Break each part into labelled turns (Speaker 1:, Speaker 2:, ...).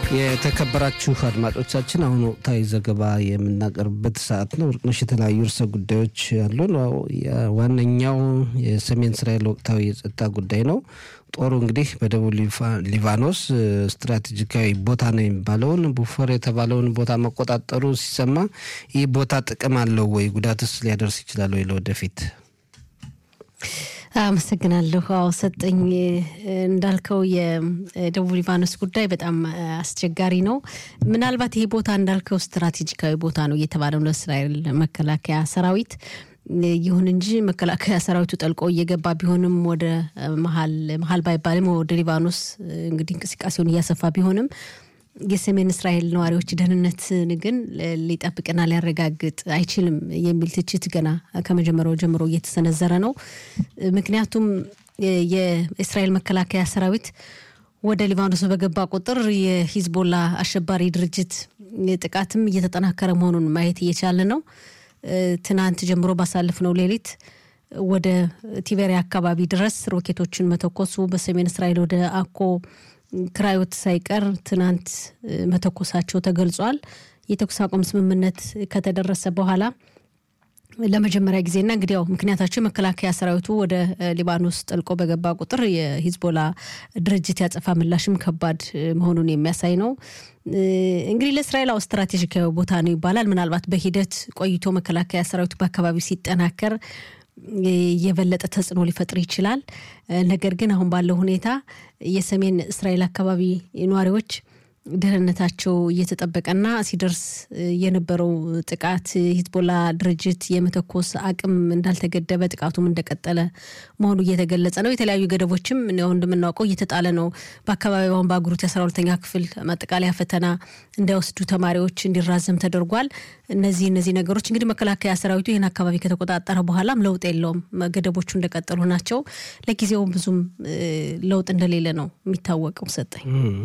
Speaker 1: የተከበራችሁ አድማጮቻችን አሁን ወቅታዊ ዘገባ የምናቀርብበት ሰዓት ነው። ወርቅነሽ የተለያዩ ርዕሰ ጉዳዮች ያሉን፣ ዋነኛው የሰሜን እስራኤል ወቅታዊ የጸጥታ ጉዳይ ነው። ጦሩ እንግዲህ በደቡብ ሊባኖስ ስትራቴጂካዊ ቦታ ነው የሚባለውን ቡፎር የተባለውን ቦታ መቆጣጠሩ ሲሰማ ይህ ቦታ ጥቅም አለው ወይ? ጉዳትስ ሊያደርስ ይችላል ወይ ለወደፊት?
Speaker 2: አመሰግናለሁ። አዎ ሰጠኝ እንዳልከው የደቡብ ሊባኖስ ጉዳይ በጣም አስቸጋሪ ነው። ምናልባት ይሄ ቦታ እንዳልከው ስትራቴጂካዊ ቦታ ነው እየተባለ ነው ለእስራኤል መከላከያ ሰራዊት። ይሁን እንጂ መከላከያ ሰራዊቱ ጠልቆ እየገባ ቢሆንም ወደ መሀል መሀል ባይባልም ወደ ሊባኖስ እንግዲህ እንቅስቃሴውን እያሰፋ ቢሆንም የሰሜን እስራኤል ነዋሪዎች ደህንነትን ግን ሊጠብቅና ሊያረጋግጥ አይችልም የሚል ትችት ገና ከመጀመሪያው ጀምሮ እየተሰነዘረ ነው። ምክንያቱም የእስራኤል መከላከያ ሰራዊት ወደ ሊባኖስ በገባ ቁጥር የሂዝቦላ አሸባሪ ድርጅት ጥቃትም እየተጠናከረ መሆኑን ማየት እየቻለ ነው። ትናንት ጀምሮ ባሳለፍነው ሌሊት ወደ ቲቤሪያ አካባቢ ድረስ ሮኬቶችን መተኮሱ በሰሜን እስራኤል ወደ አኮ ክራዮት ሳይቀር ትናንት መተኮሳቸው ተገልጿል። የተኩስ አቁም ስምምነት ከተደረሰ በኋላ ለመጀመሪያ ጊዜና እንግዲህ ያው ምክንያታቸው የመከላከያ ሰራዊቱ ወደ ሊባኖስ ጠልቆ በገባ ቁጥር የሂዝቦላ ድርጅት ያጸፋ ምላሽም ከባድ መሆኑን የሚያሳይ ነው። እንግዲህ ለእስራኤል አው ስትራቴጂካዊ ቦታ ነው ይባላል። ምናልባት በሂደት ቆይቶ መከላከያ ሰራዊቱ በአካባቢው ሲጠናከር የበለጠ ተጽዕኖ ሊፈጥር ይችላል። ነገር ግን አሁን ባለው ሁኔታ የሰሜን እስራኤል አካባቢ ነዋሪዎች ደህንነታቸው እየተጠበቀና ሲደርስ የነበረው ጥቃት ሂዝቦላ ድርጅት የመተኮስ አቅም እንዳልተገደበ ጥቃቱም እንደቀጠለ መሆኑ እየተገለጸ ነው። የተለያዩ ገደቦችም ያው እንደምናውቀው እየተጣለ ነው። በአካባቢው አሁን በአገሪቱ የአስራ ሁለተኛ ክፍል ማጠቃለያ ፈተና እንዳይወስዱ ተማሪዎች እንዲራዘም ተደርጓል። እነዚህ እነዚህ ነገሮች እንግዲህ መከላከያ ሰራዊቱ ይህን አካባቢ ከተቆጣጠረ በኋላም ለውጥ የለውም። ገደቦቹ እንደቀጠሉ ናቸው። ለጊዜው ብዙም ለውጥ እንደሌለ ነው የሚታወቀው። ሰጠኝ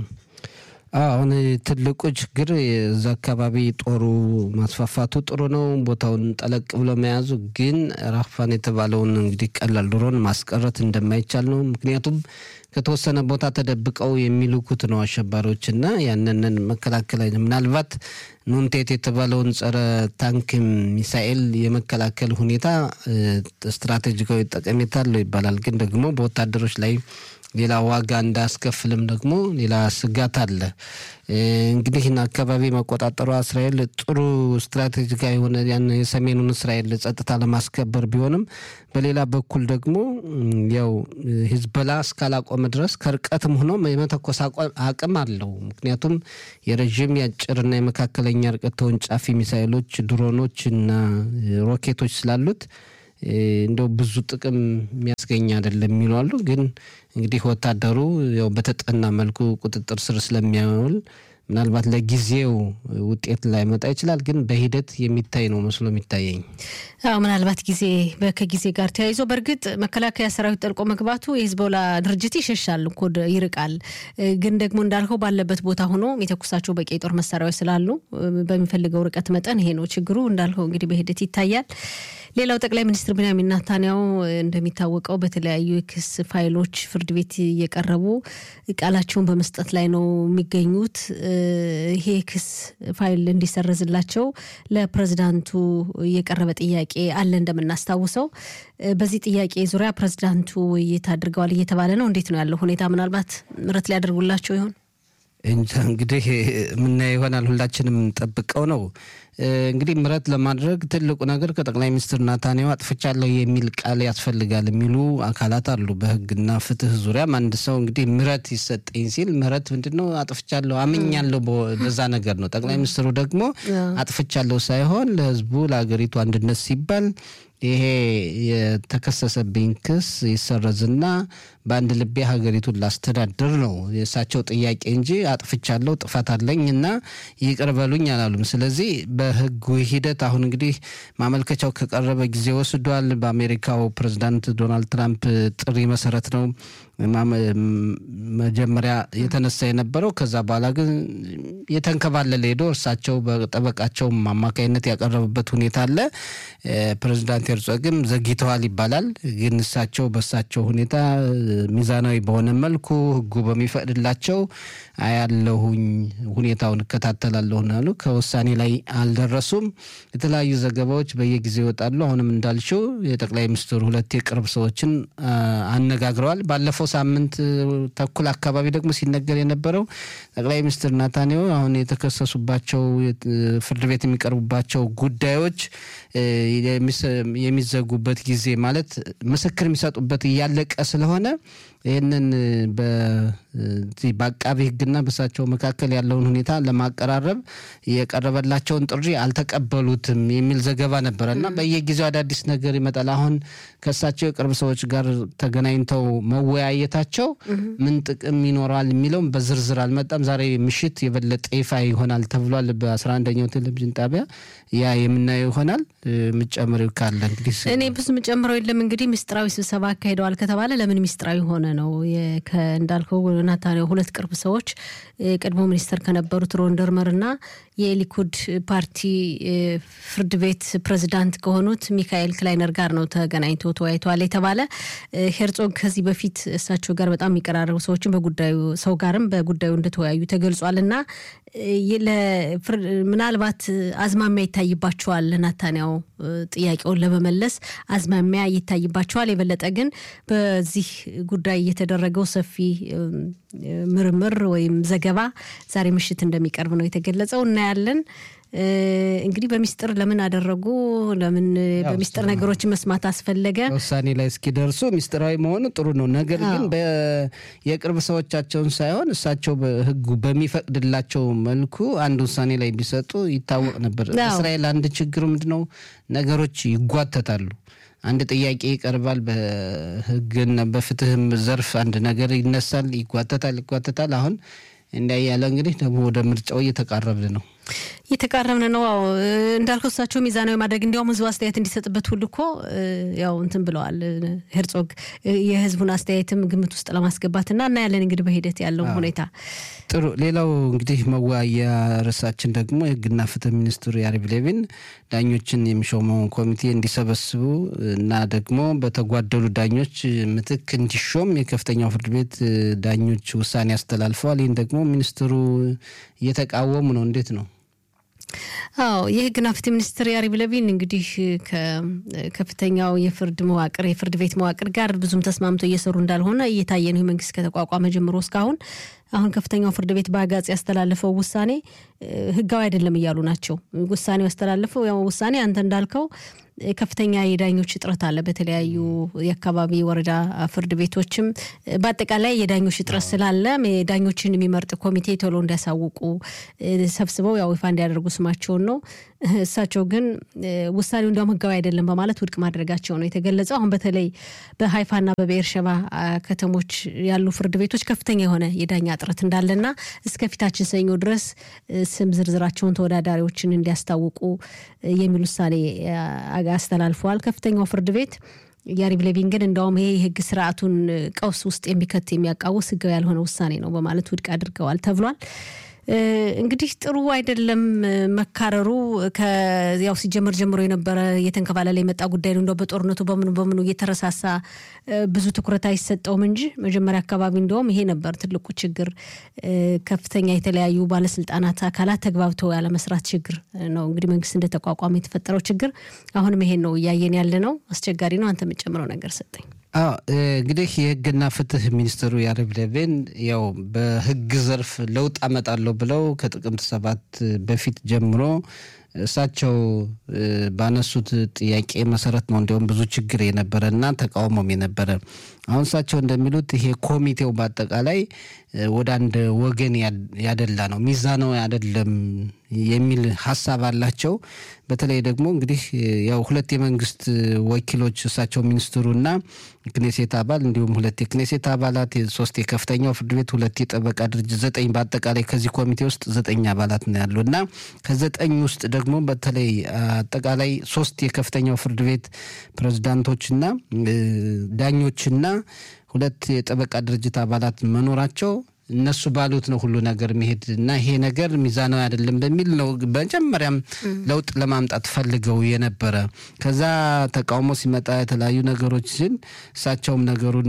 Speaker 1: አሁን ትልቁ ችግር የዛ አካባቢ ጦሩ ማስፋፋቱ ጥሩ ነው፣ ቦታውን ጠለቅ ብሎ መያዙ ግን ራፋን የተባለውን እንግዲህ ቀላል ድሮን ማስቀረት እንደማይቻል ነው። ምክንያቱም ከተወሰነ ቦታ ተደብቀው የሚልኩት ነው አሸባሪዎች እና ያንንን መከላከል ምናልባት ኑንቴት የተባለውን ጸረ ታንክ ሚሳኤል የመከላከል ሁኔታ ስትራቴጂካዊ ጠቀሜታ አለው ይባላል። ግን ደግሞ በወታደሮች ላይ ሌላ ዋጋ እንዳያስከፍልም ደግሞ ሌላ ስጋት አለ። እንግዲህ አካባቢ መቆጣጠሯ እስራኤል ጥሩ ስትራቴጂካዊ የሆነ ያን የሰሜኑን እስራኤል ጸጥታ ለማስከበር ቢሆንም በሌላ በኩል ደግሞ ያው ሂዝቦላ እስካላቆመ ድረስ ከርቀትም ሆኖ የመተኮስ አቅም አለው። ምክንያቱም የረዥም የአጭርና የመካከለኛ ርቀት ተወንጫፊ ሚሳይሎች፣ ድሮኖች እና ሮኬቶች ስላሉት እንደው ብዙ ጥቅም የሚያስገኝ አይደለም የሚሉ አሉ። ግን እንግዲህ ወታደሩ ያው በተጠና መልኩ ቁጥጥር ስር ስለሚያውል ምናልባት ለጊዜው ውጤት ላይመጣ ይችላል። ግን በሂደት የሚታይ ነው መስሎ የሚታየኝ።
Speaker 2: አዎ ምናልባት ጊዜ ከጊዜ ጋር ተያይዞ በእርግጥ መከላከያ ሰራዊት ጠልቆ መግባቱ የሂዝቦላ ድርጅት ይሸሻል እኮ ይርቃል። ግን ደግሞ እንዳልከው ባለበት ቦታ ሆኖ የተኩሳቸው በቂ የጦር መሳሪያዎች ስላሉ በሚፈልገው ርቀት መጠን ይሄ ነው ችግሩ። እንዳልከው እንግዲህ በሂደት ይታያል። ሌላው ጠቅላይ ሚኒስትር ቢንያሚን ኔታንያሁ እንደሚታወቀው በተለያዩ የክስ ፋይሎች ፍርድ ቤት እየቀረቡ ቃላቸውን በመስጠት ላይ ነው የሚገኙት። ይሄ ክስ ፋይል እንዲሰረዝላቸው ለፕሬዝዳንቱ የቀረበ ጥያቄ አለ እንደምናስታውሰው። በዚህ ጥያቄ ዙሪያ ፕሬዝዳንቱ ውይይት አድርገዋል እየተባለ ነው። እንዴት ነው ያለው ሁኔታ? ምናልባት ምሕረት ሊያደርጉላቸው ይሆን?
Speaker 1: እንጃ እንግዲህ የምናየው ይሆናል። ሁላችንም ጠብቀው ነው እንግዲህ ምሕረት ለማድረግ ትልቁ ነገር ከጠቅላይ ሚኒስትር ናታንያሁ አጥፍቻለሁ የሚል ቃል ያስፈልጋል የሚሉ አካላት አሉ። በሕግና ፍትህ ዙሪያም አንድ ሰው እንግዲህ ምሕረት ይሰጠኝ ሲል ምሕረት ምንድን ነው? አጥፍቻለሁ አምኛለሁ በዛ ነገር ነው። ጠቅላይ ሚኒስትሩ ደግሞ አጥፍቻለሁ ሳይሆን ለሕዝቡ ለሀገሪቱ አንድነት ሲባል ይሄ የተከሰሰብኝ ክስ ይሰረዝና በአንድ ልቤ ሀገሪቱን ላስተዳድር ነው የእሳቸው ጥያቄ እንጂ አጥፍቻለሁ ጥፋት አለኝ እና ይቅር በሉኝ አላሉም። ስለዚህ በህጉ ሂደት አሁን እንግዲህ ማመልከቻው ከቀረበ ጊዜ ወስዷል። በአሜሪካው ፕሬዚዳንት ዶናልድ ትራምፕ ጥሪ መሰረት ነው መጀመሪያ የተነሳ የነበረው ከዛ በኋላ ግን የተንከባለለ ሄዶ እርሳቸው በጠበቃቸው አማካኝነት ያቀረቡበት ሁኔታ አለ። ፕሬዚዳንት ሄርዞግም ዘግይተዋል ይባላል። ግን እሳቸው በእሳቸው ሁኔታ ሚዛናዊ በሆነ መልኩ ሕጉ በሚፈቅድላቸው አያለሁኝ ሁኔታውን እከታተላለሁ አሉ። ከውሳኔ ላይ አልደረሱም። የተለያዩ ዘገባዎች በየጊዜው ይወጣሉ። አሁንም እንዳልሽው የጠቅላይ ሚኒስትሩ ሁለት የቅርብ ሰዎችን አነጋግረዋል። ባለፈው ሳምንት ተኩል አካባቢ ደግሞ ሲነገር የነበረው ጠቅላይ ሚኒስትር ናታንያሁ አሁን የተከሰሱባቸው ፍርድ ቤት የሚቀርቡባቸው ጉዳዮች የሚዘጉበት ጊዜ ማለት ምስክር የሚሰጡበት እያለቀ ስለሆነ ይህንን በአቃቢ ሕግና በእሳቸው መካከል ያለውን ሁኔታ ለማቀራረብ የቀረበላቸውን ጥሪ አልተቀበሉትም የሚል ዘገባ ነበረ እና በየጊዜው አዳዲስ ነገር ይመጣል። አሁን ከእሳቸው የቅርብ ሰዎች ጋር ተገናኝተው መወያየታቸው ምን ጥቅም ይኖረዋል የሚለውም በዝርዝር አልመጣም። ዛሬ ምሽት የበለጠ ይፋ ይሆናል ተብሏል በአስራ አንደኛው ቴሌቪዥን ጣቢያ ያ የምናየው ይሆናል። ምጨምሪው ካለ እንግዲህ
Speaker 2: እኔ ብዙ ምጨምረው የለም። እንግዲህ ምስጢራዊ ስብሰባ አካሂደዋል ከተባለ ለምን ምስጢራዊ ሆነ ነው እንዳልከው ናታንያሁ ሁለት ቅርብ ሰዎች የቀድሞ ሚኒስተር ከነበሩት ሮን ደርመር እና የሊኩድ ፓርቲ ፍርድ ቤት ፕሬዚዳንት ከሆኑት ሚካኤል ክላይነር ጋር ነው ተገናኝቶ ተወያይተዋል የተባለ ሄርጾግ ከዚህ በፊት እሳቸው ጋር በጣም የሚቀራረቡ ሰዎችን በጉዳዩ ሰው ጋርም በጉዳዩ እንደተወያዩ ተገልጿል እና ምናልባት አዝማሚያ ይታይባቸዋል። ናታንያሁ ጥያቄውን ለመመለስ አዝማሚያ ይታይባቸዋል። የበለጠ ግን በዚህ ጉዳይ የተደረገው ሰፊ ምርምር ወይም ዘገባ ዛሬ ምሽት እንደሚቀርብ ነው የተገለጸው። እናያለን። እንግዲህ በሚስጥር ለምን አደረጉ? ለምን በሚስጥር ነገሮችን መስማት አስፈለገ?
Speaker 1: ውሳኔ ላይ እስኪደርሱ ሚስጥራዊ መሆኑ ጥሩ ነው። ነገር ግን የቅርብ ሰዎቻቸውን ሳይሆን እሳቸው ሕጉ በሚፈቅድላቸው መልኩ አንድ ውሳኔ ላይ ቢሰጡ ይታወቅ ነበር። እስራኤል አንድ ችግሩ ምንድን ነው? ነገሮች ይጓተታሉ። አንድ ጥያቄ ይቀርባል። በህግና በፍትህም ዘርፍ አንድ ነገር ይነሳል፣ ይጓተታል ይጓተታል። አሁን እንዲያ ያለ እንግዲህ ደግሞ ወደ ምርጫው እየተቃረብን ነው
Speaker 2: እየተቃረብን ነው። አዎ እንዳልከው እሳቸው ሚዛናዊ ማድረግ እንዲያውም ህዝቡ አስተያየት እንዲሰጥበት ሁሉ እኮ ያው እንትን ብለዋል ሄርጾግ የህዝቡን አስተያየትም ግምት ውስጥ ለማስገባት እና እናያለን እንግዲህ በሂደት ያለው ሁኔታ።
Speaker 1: ጥሩ። ሌላው እንግዲህ መወያያ ርዕሳችን ደግሞ የህግና ፍትህ ሚኒስትሩ ያሪቭ ሌቪን ዳኞችን የሚሾመውን ኮሚቴ እንዲሰበስቡ እና ደግሞ በተጓደሉ ዳኞች ምትክ እንዲሾም የከፍተኛው ፍርድ ቤት ዳኞች ውሳኔ አስተላልፈዋል። ይህን ደግሞ ሚኒስትሩ እየተቃወሙ ነው። እንዴት ነው?
Speaker 2: አዎ የህግና ፍትህ ሚኒስትር ያሪቭ ለቪን እንግዲህ ከከፍተኛው የፍርድ መዋቅር የፍርድ ቤት መዋቅር ጋር ብዙም ተስማምቶ እየሰሩ እንዳልሆነ እየታየ ነው። መንግስት ከተቋቋመ ጀምሮ እስካሁን አሁን ከፍተኛው ፍርድ ቤት በአጋጽ ያስተላለፈው ውሳኔ ህጋዊ አይደለም እያሉ ናቸው። ውሳኔው ያስተላለፈው ያው ውሳኔ አንተ እንዳልከው ከፍተኛ የዳኞች እጥረት አለ። በተለያዩ የአካባቢ ወረዳ ፍርድ ቤቶችም በአጠቃላይ የዳኞች እጥረት ስላለ ዳኞችን የሚመርጥ ኮሚቴ ቶሎ እንዲያሳውቁ ሰብስበው ያው ይፋ እንዲያደርጉ ስማቸውን ነው። እሳቸው ግን ውሳኔው እንዲያውም ህጋዊ አይደለም በማለት ውድቅ ማድረጋቸው ነው የተገለጸው። አሁን በተለይ በሀይፋና በብኤርሸባ ከተሞች ያሉ ፍርድ ቤቶች ከፍተኛ የሆነ የዳኛ እጥረት እንዳለና እስከ ፊታችን ሰኞ ድረስ ስም ዝርዝራቸውን ተወዳዳሪዎችን እንዲያስታውቁ የሚል ውሳኔ አስተላልፈዋል። ከፍተኛው ፍርድ ቤት ያሪቭ ሌቪን ግን እንደውም ይሄ የህግ ስርዓቱን ቀውስ ውስጥ የሚከት የሚያቃውስ ህጋዊ ያልሆነ ውሳኔ ነው በማለት ውድቅ አድርገዋል ተብሏል። እንግዲህ ጥሩ አይደለም መካረሩ። ያው ሲጀመር ጀምሮ የነበረ እየተንከባለለ የመጣ ጉዳይ ነው። እንደው በጦርነቱ በምኑ በምኑ እየተረሳሳ ብዙ ትኩረት አይሰጠውም እንጂ መጀመሪያ አካባቢ እንደውም ይሄ ነበር ትልቁ ችግር። ከፍተኛ የተለያዩ ባለስልጣናት አካላት ተግባብተው ያለመስራት ችግር ነው እንግዲህ መንግስት እንደተቋቋመ የተፈጠረው ችግር። አሁንም ይሄን ነው እያየን ያለ ነው። አስቸጋሪ ነው። አንተ የምጨምረው ነገር ሰጠኝ።
Speaker 1: አዎ እንግዲህ የህግና ፍትህ ሚኒስትሩ ያሪቭ ሌቪን ያው በህግ ዘርፍ ለውጥ አመጣለሁ ብለው ከጥቅምት ሰባት በፊት ጀምሮ እሳቸው ባነሱት ጥያቄ መሰረት ነው እንዲሁም ብዙ ችግር የነበረ እና ተቃውሞም የነበረ። አሁን እሳቸው እንደሚሉት ይሄ ኮሚቴው በአጠቃላይ ወደ አንድ ወገን ያደላ ነው፣ ሚዛናዊ አይደለም የሚል ሀሳብ አላቸው። በተለይ ደግሞ እንግዲህ ያው ሁለት የመንግስት ወኪሎች እሳቸው ሚኒስትሩና ክኔሴት አባል እንዲሁም ሁለት የክኔሴት አባላት፣ ሶስት የከፍተኛው ፍርድ ቤት፣ ሁለት የጠበቃ ድርጅት ዘጠኝ በአጠቃላይ ከዚህ ኮሚቴ ውስጥ ዘጠኝ አባላት ነው ያሉ እና ከዘጠኝ ውስጥ ደግሞ በተለይ አጠቃላይ ሶስት የከፍተኛው ፍርድ ቤት ፕሬዝዳንቶችና ዳኞችና ሁለት የጠበቃ ድርጅት አባላት መኖራቸው እነሱ ባሉት ነው ሁሉ ነገር መሄድ እና ይሄ ነገር ሚዛናዊ አይደለም በሚል ነው መጀመሪያም ለውጥ ለማምጣት ፈልገው የነበረ። ከዛ ተቃውሞ ሲመጣ የተለያዩ ነገሮች ሲል እሳቸውም ነገሩን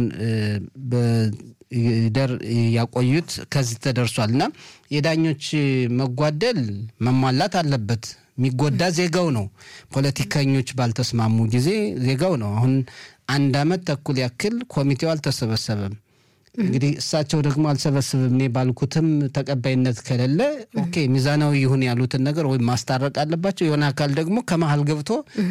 Speaker 1: በደር ያቆዩት ከዚህ ተደርሷል እና የዳኞች መጓደል መሟላት አለበት። የሚጎዳ ዜጋው ነው። ፖለቲከኞች ባልተስማሙ ጊዜ ዜጋው ነው። አሁን አንድ አመት ተኩል ያክል ኮሚቴው አልተሰበሰበም። እንግዲህ እሳቸው ደግሞ አልሰበስብም እኔ ባልኩትም ተቀባይነት ከሌለ ኦኬ ሚዛናዊ ይሁን ያሉትን ነገር ወይም ማስታረቅ አለባቸው። የሆነ አካል ደግሞ ከመሀል ገብቶ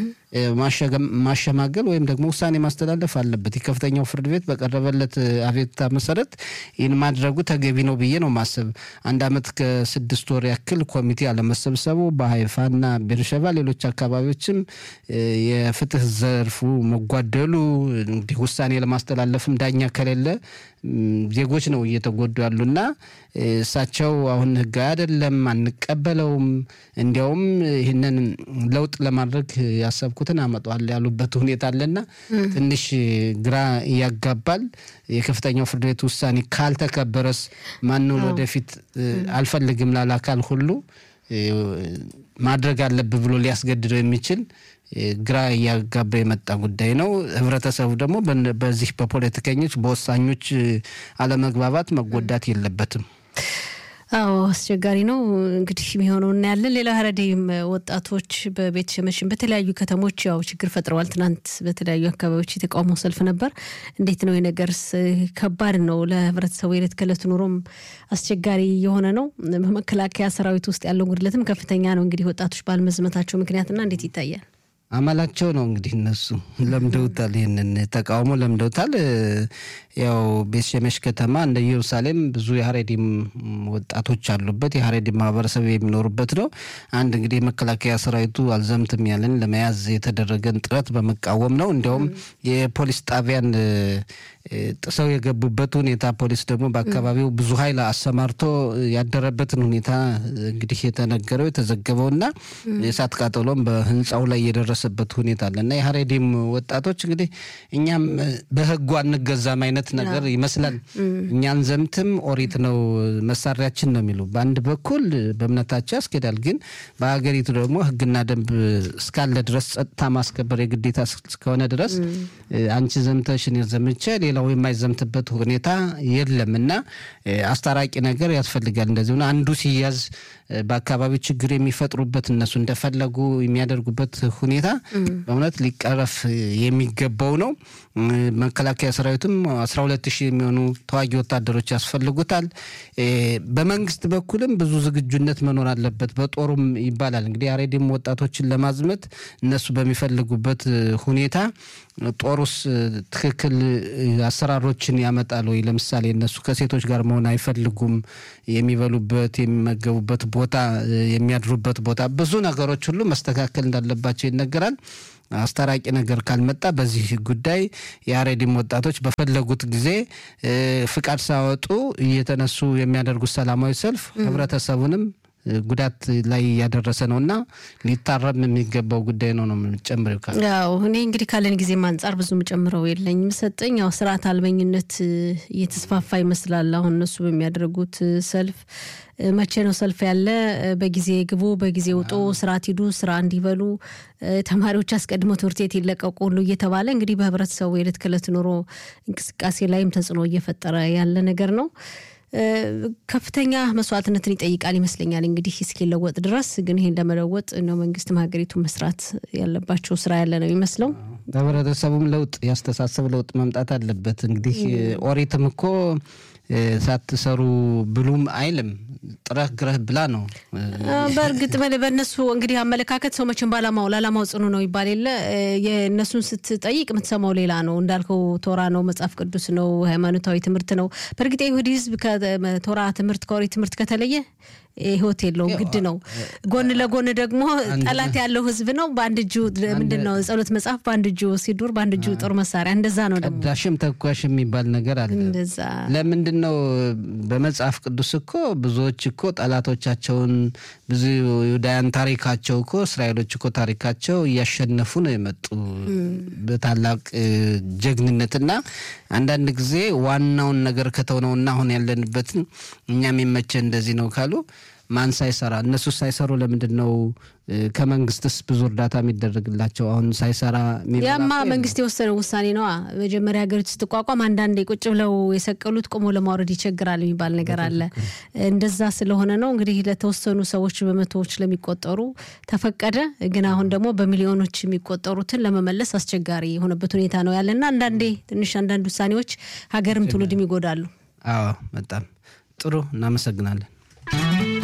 Speaker 1: ማሸማገል ወይም ደግሞ ውሳኔ ማስተላለፍ አለበት። የከፍተኛው ፍርድ ቤት በቀረበለት አቤቱታ መሰረት ይህን ማድረጉ ተገቢ ነው ብዬ ነው ማሰብ። አንድ አመት ከስድስት ወር ያክል ኮሚቴ አለመሰብሰቡ በሀይፋና ቤርሸባ ሌሎች አካባቢዎችም የፍትህ ዘርፉ መጓደሉ እንግዲህ ውሳኔ ለማስተላለፍም ዳኛ ከሌለ ዜጎች ነው እየተጎዱ ያሉና እሳቸው አሁን ህጋዊ አይደለም አንቀበለውም፣ እንዲያውም ይህንን ለውጥ ለማድረግ ያሰብኩትን አመጣዋል ያሉበት ሁኔታ አለና ትንሽ ግራ ያጋባል። የከፍተኛው ፍርድ ቤት ውሳኔ ካልተከበረስ ማንን ወደፊት አልፈልግም ላለ አካል ሁሉ ማድረግ አለብህ ብሎ ሊያስገድደው የሚችል ግራ እያጋባ የመጣ ጉዳይ ነው። ህብረተሰቡ ደግሞ በዚህ በፖለቲከኞች በወሳኞች አለመግባባት መጎዳት የለበትም።
Speaker 2: አዎ አስቸጋሪ ነው እንግዲህ የሚሆነው እናያለን። ሌላ ሀረዴም ወጣቶች በቤት ሸመሽን በተለያዩ ከተሞች ያው ችግር ፈጥረዋል። ትናንት በተለያዩ አካባቢዎች የተቃውሞ ሰልፍ ነበር። እንዴት ነው የነገርስ? ከባድ ነው ለህብረተሰቡ የዕለት ከዕለት ኑሮም አስቸጋሪ የሆነ ነው። በመከላከያ ሰራዊት ውስጥ ያለው ጉድለትም ከፍተኛ ነው። እንግዲህ ወጣቶች ባለመዝመታቸው ምክንያትና እንዴት ይታያል?
Speaker 1: አመላቸው ነው እንግዲህ እነሱ ለምደውታል። ይህንን ተቃውሞ ለምደውታል። ያው ቤት ሸመሽ ከተማ እንደ ኢየሩሳሌም ብዙ የሀሬዲም ወጣቶች አሉበት የሀሬዲም ማህበረሰብ የሚኖሩበት ነው። አንድ እንግዲህ የመከላከያ ሰራዊቱ አልዘምትም ያለን ለመያዝ የተደረገን ጥረት በመቃወም ነው። እንዲያውም የፖሊስ ጣቢያን ጥሰው የገቡበት ሁኔታ ፖሊስ ደግሞ በአካባቢው ብዙ ኃይል አሰማርቶ ያደረበትን ሁኔታ እንግዲህ የተነገረው የተዘገበው እና የእሳት ቃጠሎም በህንፃው ላይ የደረሰበት ሁኔታ አለ እና የሀሬዲም ወጣቶች እንግዲህ እኛም በህጉ አንገዛም አይነት ነገር ይመስላል። እኛን ዘምትም ኦሪት ነው መሳሪያችን ነው የሚሉ በአንድ በኩል በእምነታቸው ያስኬዳል፣ ግን በሀገሪቱ ደግሞ ህግና ደንብ እስካለ ድረስ ጸጥታ ማስከበር የግዴታ እስከሆነ ድረስ አንቺ ዘምተሽ እኔ ዘምቼ ሌላው የማይዘምትበት ሁኔታ የለም እና አስታራቂ ነገር ያስፈልጋል። እንደዚህ አንዱ ሲያዝ በአካባቢው ችግር የሚፈጥሩበት እነሱ እንደፈለጉ የሚያደርጉበት ሁኔታ በእውነት ሊቀረፍ የሚገባው ነው። መከላከያ ሰራዊትም አስራ ሁለት ሺህ የሚሆኑ ተዋጊ ወታደሮች ያስፈልጉታል። በመንግስት በኩልም ብዙ ዝግጁነት መኖር አለበት። በጦሩም ይባላል እንግዲህ አሬዲም ወጣቶችን ለማዝመት እነሱ በሚፈልጉበት ሁኔታ ጦሩስ ትክክል አሰራሮችን ያመጣል ወይ? ለምሳሌ እነሱ ከሴቶች ጋር መሆን አይፈልጉም። የሚበሉበት፣ የሚመገቡበት ቦታ፣ የሚያድሩበት ቦታ ብዙ ነገሮች ሁሉ መስተካከል እንዳለባቸው ይነገራል። አስታራቂ ነገር ካልመጣ በዚህ ጉዳይ የአሬዲም ወጣቶች በፈለጉት ጊዜ ፍቃድ ሳወጡ እየተነሱ የሚያደርጉት ሰላማዊ ሰልፍ ህብረተሰቡንም ጉዳት ላይ እያደረሰ ነው እና ሊታረም የሚገባው ጉዳይ ነው ነው የምጨምረው።
Speaker 2: ያው እኔ እንግዲህ ካለን ጊዜም አንጻር ብዙ የምጨምረው የለኝም። ሰጠኝ ያው ስርዓት አልበኝነት እየተስፋፋ ይመስላል። አሁን እነሱ በሚያደርጉት ሰልፍ መቼ ነው ሰልፍ ያለ? በጊዜ ግቡ፣ በጊዜ ውጡ፣ ስርዓት ሂዱ፣ ስራ እንዲበሉ ተማሪዎች አስቀድመው ትምህርት ቤት ይለቀቁ ሁሉ እየተባለ እንግዲህ በህብረተሰቡ የዕለት ከዕለት ኑሮ እንቅስቃሴ ላይም ተጽዕኖ እየፈጠረ ያለ ነገር ነው። ከፍተኛ መስዋዕትነትን ይጠይቃል ይመስለኛል። እንግዲህ እስኪለወጥ ድረስ ግን ይሄን ለመለወጥ ነው መንግስትም ሀገሪቱ መስራት ያለባቸው ስራ ያለ ነው የሚመስለው።
Speaker 1: በህብረተሰቡም ለውጥ ያስተሳሰብ ለውጥ መምጣት አለበት። እንግዲህ ኦሪትም እኮ ሳትሰሩ ብሉም አይልም ጥረህ ግረህ ብላ ነው።
Speaker 2: በእርግጥ በእነሱ እንግዲህ አመለካከት ሰው መቼም ባላማው ለዓላማው ጽኑ ነው ይባል የለ የእነሱን ስትጠይቅ የምትሰማው ሌላ ነው። እንዳልከው ቶራ ነው፣ መጽሐፍ ቅዱስ ነው፣ ሃይማኖታዊ ትምህርት ነው። በእርግጥ የይሁዲ ህዝብ ከቶራ ትምህርት ከኦሪት ትምህርት ከተለየ ህይወት የለውም፣ ግድ ነው። ጎን ለጎን ደግሞ ጠላት ያለው ህዝብ ነው። በአንድ እጁ ምንድን ነው ጸሎት መጽሐፍ፣ በአንድ እጁ ሲዱር፣ በአንድ እጁ ጦር መሳሪያ። እንደዛ ነው ደግሞ
Speaker 1: ቀዳሽም ተኳሽ የሚባል ነገር አለ።
Speaker 2: እንደዛ
Speaker 1: ለምንድን ነው በመጽሐፍ ቅዱስ እኮ ብዙዎች እኮ ጠላቶቻቸውን ብዙ ይሁዳያን ታሪካቸው እኮ እስራኤሎች እኮ ታሪካቸው እያሸነፉ ነው የመጡ በታላቅ ጀግንነትና አንዳንድ ጊዜ ዋናውን ነገር ከተውነውና አሁን ያለንበትን እኛ የሚመቸ እንደዚህ ነው ካሉ ማን ሳይሰራ እነሱ ሳይሰሩ ለምንድን ነው ከመንግስትስ ብዙ እርዳታ የሚደረግላቸው? አሁን ሳይሰራ
Speaker 2: ያማ መንግስት የወሰነው ውሳኔ ነዋ። መጀመሪያ ሀገሪቱ ስትቋቋም አንዳንዴ ቁጭ ብለው የሰቀሉት ቆሞ ለማውረድ ይቸግራል የሚባል ነገር አለ። እንደዛ ስለሆነ ነው እንግዲህ ለተወሰኑ ሰዎች በመቶዎች ለሚቆጠሩ ተፈቀደ። ግን አሁን ደግሞ በሚሊዮኖች የሚቆጠሩትን ለመመለስ አስቸጋሪ የሆነበት ሁኔታ ነው ያለና አንዳንዴ ትንሽ አንዳንድ ውሳኔዎች ሀገርም ትውልድም ይጎዳሉ።
Speaker 1: አዎ በጣም ጥሩ እናመሰግናለን።